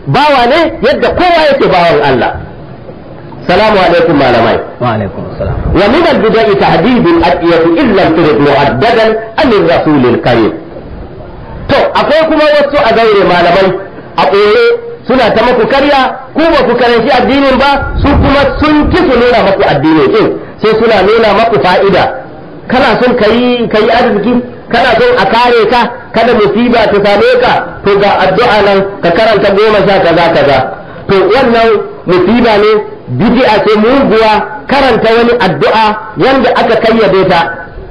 bawa ne yadda kowa yake bawan Allah salamu alaikum malamai وعليكم السلام ومن البدع تهديد الأدعية إن لم ترد مؤددا عن الرسول الكريم to akwai kuma wasu a gaire malamai a ɓoye suna ta maku karya ku ba ku karanci addinin ba su kuma sun ki su nuna maku addinin din sai suna nuna maku fa'ida kana son kayi kayi arziki kana son a kare ka kada musiba ta same ka to ga addu'a nan ka karanta goma sha kaza kaza to wannan musiba ne bid'a ce muguwa karanta wani addu'a wanda aka kayyade ta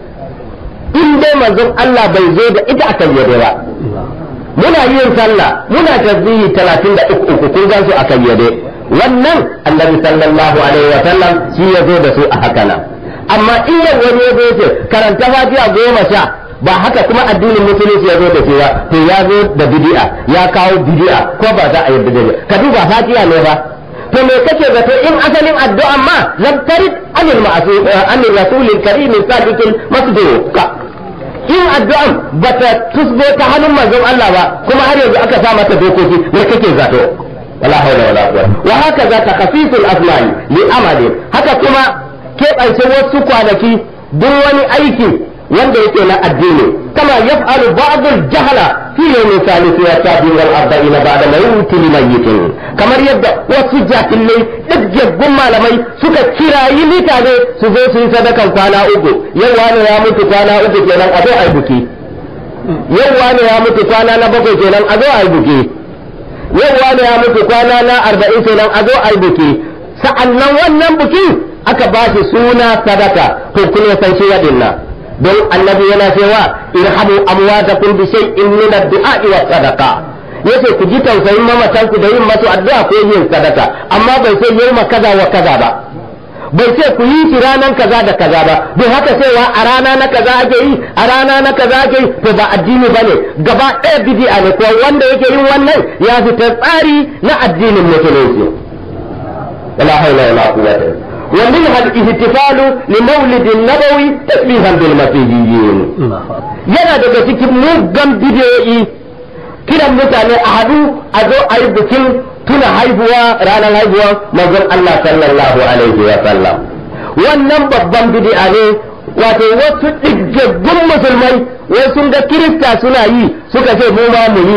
in dai manzon Allah bai zo da ita a kayyade ba muna yin sallah muna tasbihi 33 kun gan su a kayyade wannan annabi sallallahu alaihi wa sallam shi ya zo da su a haka nan amma in yau wani ya zo ce karanta fatiha goma sha ba haka kuma addinin musulunci ya zo da shi ba to ya zo da bid'a ya kawo bid'a ko ba za a yarda da ka duba fatiha ne ba to me kake zato in asalin addu'a ma lam tarid anil ma'sum anil rasulil karim sadiqil masduq in addu'an bata tusbo ta hannun manzon Allah ba kuma har yanzu aka sa mata dokoki me kake zato wala hawla wala quwwata wa haka za ta khafisul asma'i li amali haka kuma keɓance wasu kwanaki duk wani aiki wanda yake na addini kama yaf'alu ba'd al-jahla fi yawmi thalith wa sabi wal arba'ina ba'da mawt limayyitin kamar yadda wasu jahilai dukkan malamai suka kirayi mutane su zo su yi sadakan kwana uku yau wani ya mutu kwana uku kenan a zo a yi buki yau wani ya mutu kwana na bakwai kenan a zo a yi buki yau wani ya mutu kwana na arba'in kenan a zo a yi buki sa'annan wannan buki aka ba shi suna sadaka to kun san shi waɗannan don annabi yana cewa irhamu amwatakum bi shay'in min ad-du'a wa sadaqa yace ku ji tausayin mamatan ku da yin masu addu'a ko yin sadaka amma bai sai yau kaza wa kaza ba bai ce ku yi shi ranan kaza da kaza ba don haka cewa a rana na kaza ake yi a rana na kaza ake yi to ba addini bane gaba ɗaya bid'a ne ko wanda yake yin wannan ya fita tsari na addinin musulunci wala haula wala quwwata ومنها الاحتفال لمولد النبوي تشبيها بالمسيحيين yana daga cikin muggan bidiyoyi kiran mutane a hadu a zo a yi bikin tuna haihuwa ranar haihuwa manzon Allah sallallahu alaihi wa sallam wannan babban bidi'a ne wato wasu ɗiggaggun musulmai wai sun ga kirista suna yi suka ce mu ma mu yi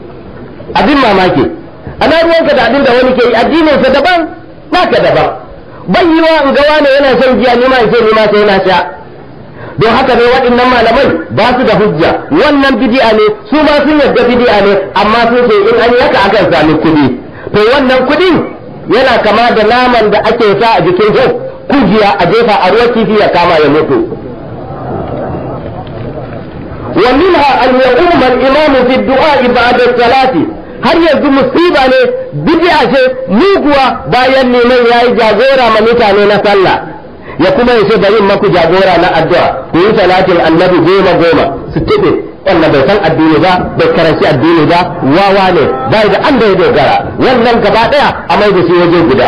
abin mamaki ana ruwanka da abin da wani ke yi addininsa daban naka daban bai yi wa in ga wane yana shan giya ni ma in ce ni ma sai na sha don haka ne waɗannan malamai ba su da hujja wannan bidi'a ne su ma sun yarda bidi'a ne amma sun ce in an yi haka akan sami kuɗi to wannan kuɗin yana kama da naman da ake sa a jikin jau kujiya a jefa a ruwa kifi ya kama ya mutu ومنها أن يقوم الإمام في الدعاء بعد الصلاة har yanzu musiba ne bid'a ce muguwa bayan neman yayi jagora ma mutane na sallah ya kuma yace da yin maku jagora na addu'a ku yi salatin annabi goma goma su tibe wannan bai san addini ba bai karanci addini ba wawa ne bai da an da ya dogara wannan gaba daya a mai da shi waje guda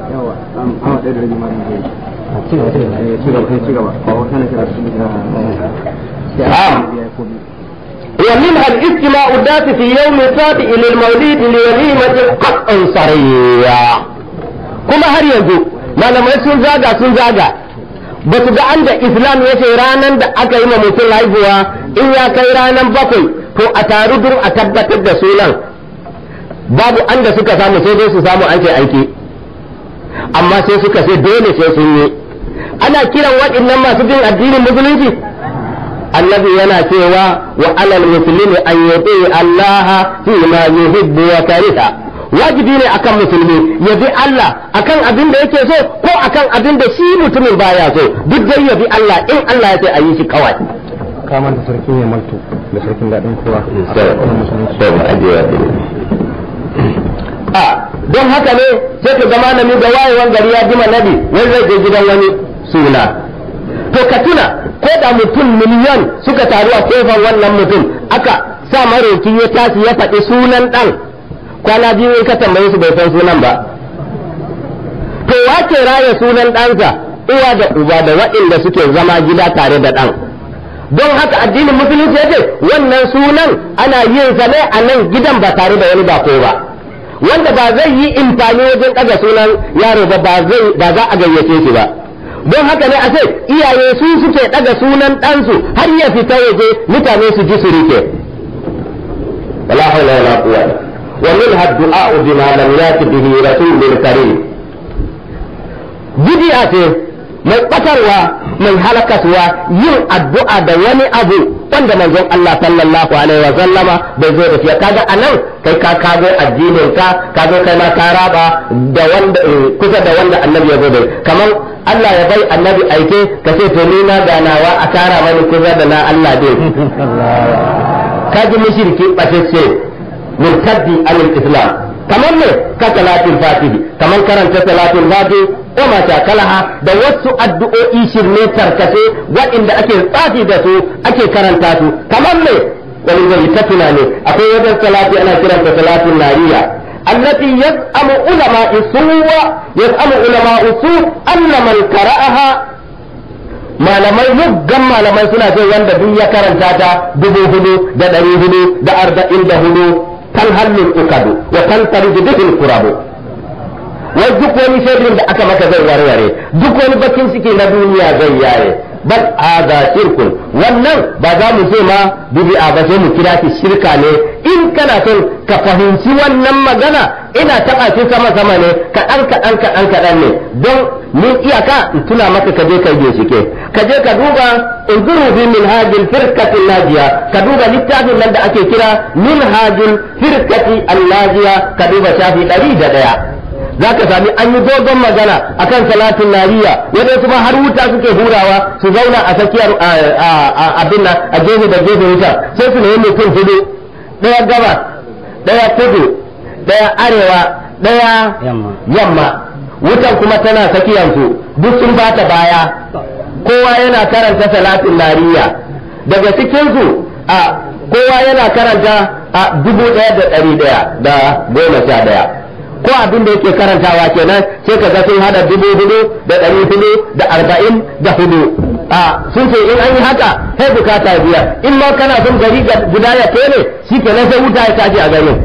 ومنها الاجتماع الذات في يوم السابع للمولد لوليمة قطع صريع كما هر ينزو ما لما sun zaga sun zaga ba su ga an da islam ya ce ranar da aka yi ma mutum haihuwa in ya kai ranar bakwai to a taru dur a tabbatar da sunan babu an da suka samu sai dai su samu an ce aiki amma sai suka ce dole sai sun yi ana kiran waɗannan masu bin addinin musulunci annabi yana cewa wa alal muslimi an yuti Allah fi ma yuhibbu wa kariha wajibi ne akan musulmi ya bi Allah akan abin da yake so ko akan abin da shi mutumin baya so duk dai ya bi Allah in Allah ya ce a yi shi kawai kamar da sarki ne maltu da sarkin daɗin kowa a don haka ne sai ka ga malami da wayewan gari ya jima nabi wai zai je gidan wani suna to ka tuna ko da mutum miliyan suka taru a kofar wannan mutum aka sa maroki ya tashi ya faɗi sunan ɗan kwana biyu in ka tambaye su bai san sunan ba to wace raya sunan ɗansa uwa da uba da waɗanda suke zama gida tare da ɗan don haka addinin musulunci ya ce wannan sunan ana yin sa ne a nan gidan ba tare da wani bako ba wanda ba zai yi imfani wajen ɗaga sunan yaro ba ba zai ba za a gayyace shi ba don haka ne a ce iyaye su suke ɗaga sunan ɗansu har ya fita waje mutane su ji su rike wala haula wala quwwata wa minha ad-du'a bima lam yati bihi rasulul karim bid'a ce mai batarwa mai halakaswa yin addu'a da wani abu wanda manzon Allah sallallahu alaihi wa sallama bai zo da shi kaga anan kai ka kago addinin ka ka zo kai ma ka raba da wanda kusa da wanda annabi ya zo da kamar Allah ya bai annabi aike ka ce to ni na ganawa a tara mani kusa da na Allah dai ka ji mushriki batacce murtaddi anil islam kamar ne ka salatul fatihi kamar karanta salatul fatihi ko ma kalaha da wasu addu'o'i shirme tarkace waɗanda ake tsafi da su ake karanta su kamar ne wani zai ta tunani akwai wajen salati ana kiranta salatul nariya التي يزعم علماء السوء يزعم علماء السوء أن من قرأها malamai muggan malamai suna ce wanda duk ya karanta ta dubu hudu da ɗari hudu da arba'in da hudu kan hannun ukadu wa kan tarji bihin kurabu wai duk wani sharrin da aka maka zai warware duk wani bakin ciki na duniya zai yaye bal hada shirkun wannan ba za mu ce ma bid'a ba sai mu kira shi shirka ne in kana son ka fahimci wannan magana ina taɓa shi sama sama ne kaɗan kaɗan kaɗan kaɗan ne don min iyaka in tuna maka ka je ka bincike ka je ka duba unzuru fi minhajil firqati najiya ka duba littafin nan da ake kira minhajil firqati najiya ka duba shafi ɗari da ɗaya za ka sami an yi dogon magana akan salatin nariya yadda su har wuta suke hurawa su zauna a tsakiyar abin nan a gefe da gefe wuta sai su nemi mutum hudu ɗaya gabas ɗaya kudu ɗaya arewa ɗaya yamma wutan kuma tana tsakiyarsu duk sun bata baya kowa yana karanta salatin nariya daga cikinsu a kowa yana karanta a dubu ɗaya da ɗari ɗaya da goma sha ɗaya ko abin da yake karantawa kenan sai ka ga sun hada dubu hudu da ɗari hudu da arba'in da hudu a sun ce in an yi haka sai bukata biya in ma kana son gari guda ya ne shi kenan sai wuta ya tashi a garin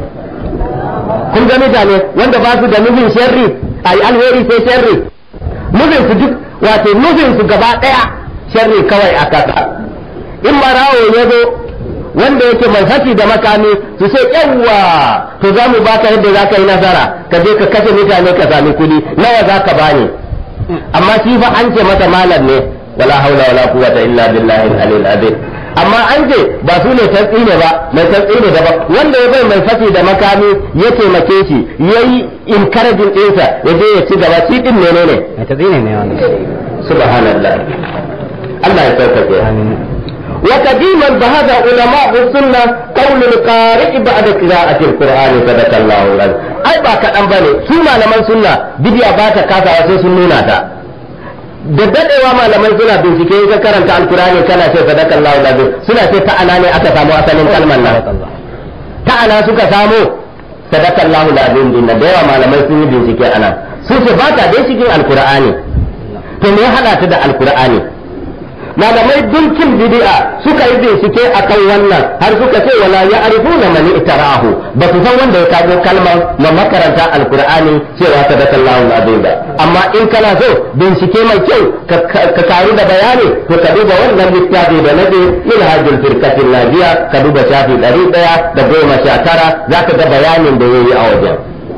kun ga mutane wanda ba su da nufin sharri a yi alheri sai sharri nufin su duk wato nufin su gaba ɗaya sharri kawai a kasa in marawo ya zo wanda yake mai fashi da makami su ce yawwa to za mu baka yadda za ka yi nasara ka je ka kashe mutane ka sami kuɗi nawa za ka bani amma shi fa an ce masa malam ne wala haula wala quwwata illa billahi al-aliyyil azim amma an ce ba su ne tantsi ne ba mai tantsi ne ba wanda ya bai mai fashi da makami ya taimake shi yayi encouraging ɗinsa ya je ya ci gaba shi din menene mai tazini ne wannan subhanallah Allah ya sauƙaƙe وقديما ذهب علماء السنة قول القارئ بعد قراءة القرآن صدق الله العظيم أي با كدان bane su malaman sunna bidiya ba ta kasawa sai sun nuna ta da dadewa malaman suna bincike in ka karanta alkurani kana ce sadaka Allahu lazim suna ce ta ana ne aka samu asalin kalmar nan ta ana suka samu sadaka Allahu lazim din da yawa malamai sun yi bincike ana su ce ba ta dai cikin alkurani to me hada ta da alkurani malamai dunkin bid'a suka yi bincike akan wannan har suka ce wala ya'rifuna man itara'ahu ba su san wanda ya kago kalmar na makaranta alqur'ani cewa sadakallahu alazim ba amma in kana so bincike mai kyau ka karu da bayani to ka duba wannan littafi da nabi ilhajul firqatin najiya ka duba shafi ɗari ɗaya da goma sha tara zaka ga bayanin da yayi a wajen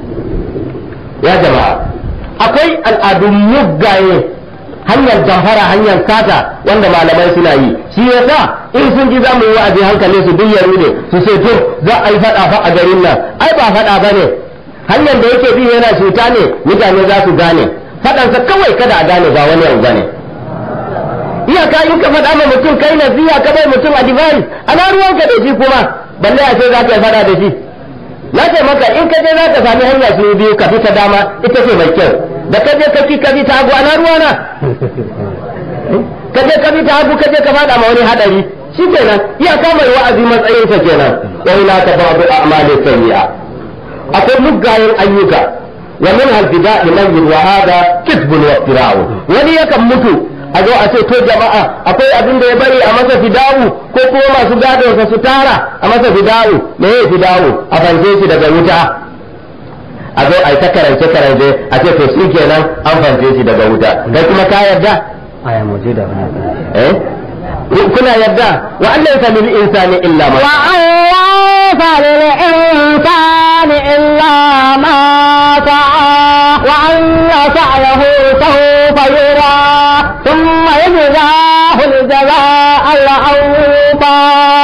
ya jama'a akwai al'adun muggaye hanyar jamfara hanyar sata wanda malamai suna yi shi yasa in sun ji zamu yi wa'azi hankali su duk yaro ne su ce to za a yi fada fa a garin nan ai ba fada bane hanyar da yake bi yana cuta ne mutane za su gane fadansa kawai kada a gane ba wani abu bane iyaka in ka faɗa ma mutum kai nasiha ka bai mutum advice ana ruwanka da shi kuma balle a ce za ka yi fada da shi na ce maka in ka je za ka sami hanya su biyu ka fi ta dama ita ce mai kyau da ka je ka ki ka bi ta hagu ana ruwana ka je ka bi ta hagu ka je ka fada ma wani hadari shi kenan iyaka mai wa'azi matsayinsa kenan wa ila ta ba'du a'mali sayyi'a akwai muggayen ayyuka wa min al-fida liman wa hada kisbun wa iftira'u wani yakan mutu a zo a ce to jama'a akwai abin da ya bari a masa fidawu ko kuma masu gadon sa su tara a masa fidawu me ya fidawu a fanke shi daga wuta a zo a yi ta karance karance a ce to shi kenan an fance shi daga wuta kai kuma ka yarda aya mujida wani eh kuna yarda wa Allah ya sami insani illa ma وأن ليس للإنسان إلا ما سعى وأن سعيه سوف يرى ثم يجزاه الجزاء الأوفى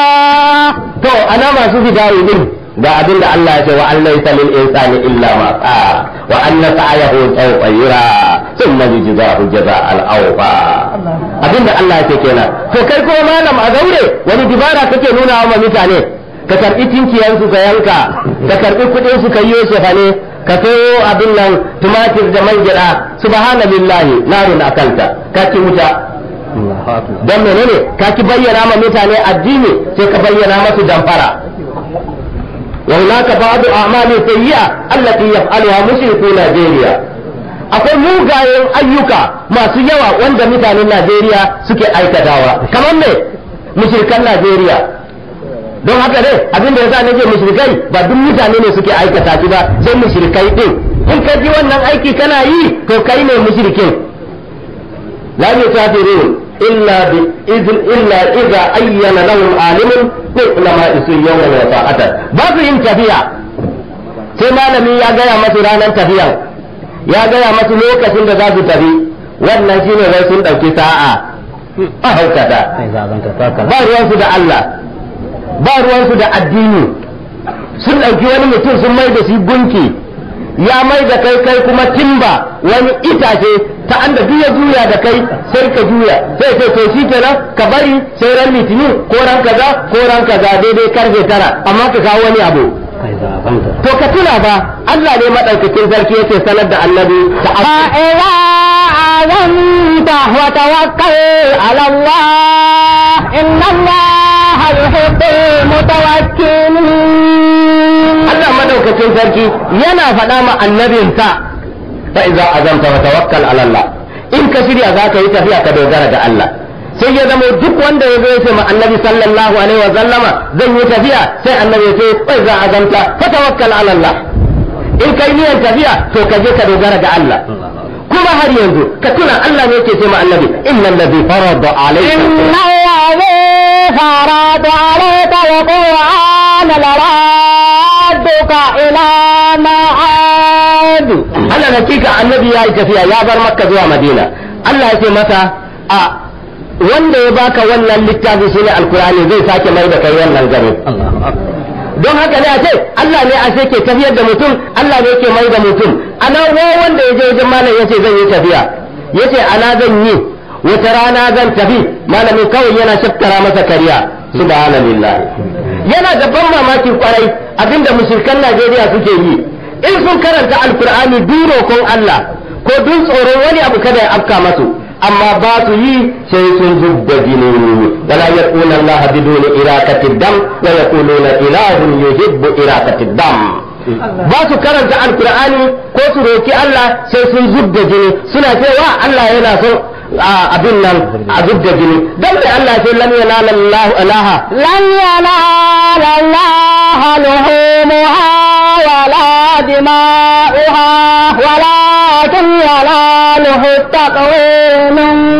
to ana masu fidayi din ga abin da Allah ya ce wa Allah ya lil insani illa ma sa'a wa anna sa'yahu sawfa yura thumma yujzahu jazaa al-awfa abin da Allah ya ce kenan to kai ko malam a gaure wani dibara kake nuna wa mutane ka karbi tinkiyan su ka yanka ka karbi kudin su ka yi shefane ka sayo abin nan tumatir da man gida subhanallahi narun akanta ka ci wuta Allahu akbar don menene ka ki bayyana ma mutane addini sai ka bayyana masu damfara wa hunaka ba'du a'mali sayyi'a allati yaf'aluha mushriku Najeriya akwai mugayen ayyuka masu yawa wanda mutanen Najeriya suke aikatawa kamar me mushrikan Najeriya don haka ne abin da yasa nake mushrikai ba duk mutane ne suke aikata shi ba sai mushrikai din in ka ji wannan aiki kana yi to kai ne mushrikin لا يسافرون إلا بإذن إلا إذا أين لهم عالم علماء يوما وساعة باب yin tafiya sai malami ya gaya masu ranar tafiyan ya gaya masu lokacin da za su tafi wannan shine wai sun ɗauki sa'a a haukata sai zabanta takala ba ruwansu da Allah ba ruwansu da addini sun ɗauki wani mutum sun mai da shi gunki ya mai da kai kai kuma timba wani itace ta an da ya juya da kai sai ka juya sai sai to shi kenan ka bari sai ran litinin ko ran kaza ko ran kaza daidai karfe tara amma ka kawo wani abu sai zabanta to ka tuna ba Allah ne madaukakin sarki yake sanar da annabi ta فإذا عزمت وتوكل على الله إن الله يحب المتوكلين Allah madaukakin sarki yana faɗa ma annabinsa fa iza azamta wa tawakkal ala Allah in ka shirya za ka yi tafiya ka dogara ga Allah sai ya zama duk wanda ya zo ya ce ma annabi sallallahu alaihi wa sallama zan yi tafiya sai annabi ya ce fa iza azamta fa tawakkal ala Allah in kai niyyar tafiya to ka je ka dogara ga Allah kuma har yanzu ka tuna Allah ne yake ce ma annabi innal ladhi farada alayka إن الذي فرض عليك القرآن لرادك إلى معاد Allah hakika annabi ya yi tafiya ya bar makka zuwa madina Allah ya ce mata a wanda ya baka wannan littafi shine alkur'ani zai sake mai da kai wannan gari Allahu akbar don haka ne a ce Allah ne a ce ke tafiyar da mutum Allah ne ke mai da mutum ana wa wanda ya je wajen malam yace zan yi tafiya yace ana zan yi wata rana zan tafi malamin kawai yana shakkara masa kariya subhanallah yana da ban mamaki kwarai abinda mushrikan Najeriya suke yi in sun karanta alkur'ani duro kon Allah ko dun tsoron wani abu kada ya afka masu amma ba su yi sai sun zubda jini wala yaquluna Allah biduni irakati dam wa yaquluna ilahun yuhibbu irakati dam ba su karanta alkur'ani ko su roki Allah sai sun zubda jini suna cewa Allah yana son abin nan a zubda jini dan da Allah sai lam yanala Allah alaha لن ينال الله لحومها ولا دماؤها ولكن يناله التقوى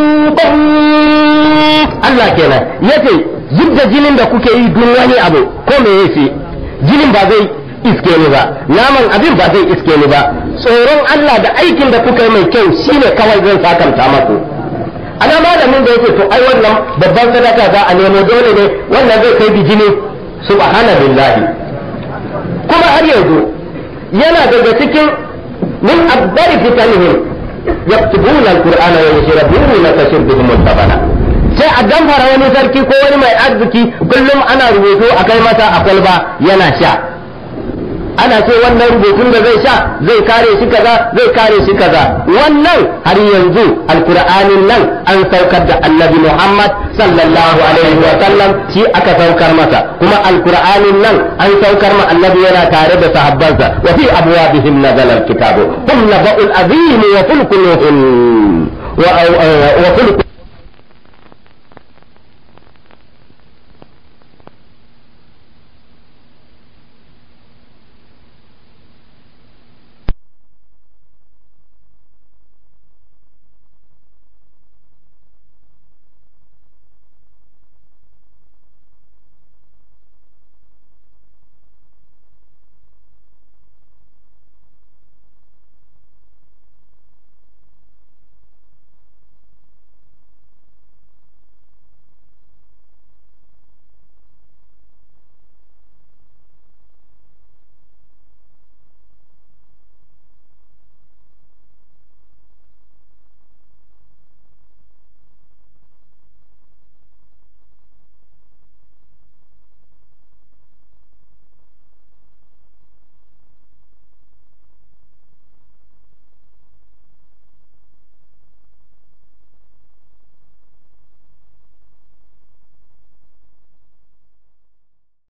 منكم Allah kenan yace zubda jinin da kuke yi duk wani abu ko me yake jinin ba zai iske ni ba naman abin ba zai iske ni ba tsoron Allah da aikin da kuka yi mai kyau shine kawai zan sakanta maku ana malamin da yake to ai wannan babban sadaka za a nemo dole ne wannan zai kai bijini subhanallahi kuma har yanzu yana daga cikin min abdari fitanihim yaktubuna alqur'ana wa yashrabuna tashrabihim al-tabana sai a damfara wani sarki ko wani mai arziki kullum ana rubutu a kai masa a kwalba yana sha ana ce wannan rubutun da zai sha zai kare shi kaza zai kare shi kaza wannan har yanzu alkur'anin nan an saukar da annabi muhammad sallallahu alaihi wa sallam shi aka saukar masa kuma alkur'anin nan an saukar ma annabi yana tare da sahabbansa wa fi abwabihim nazala alkitabu hum naba'ul azim wa fulkuhum wa wa fulkuhum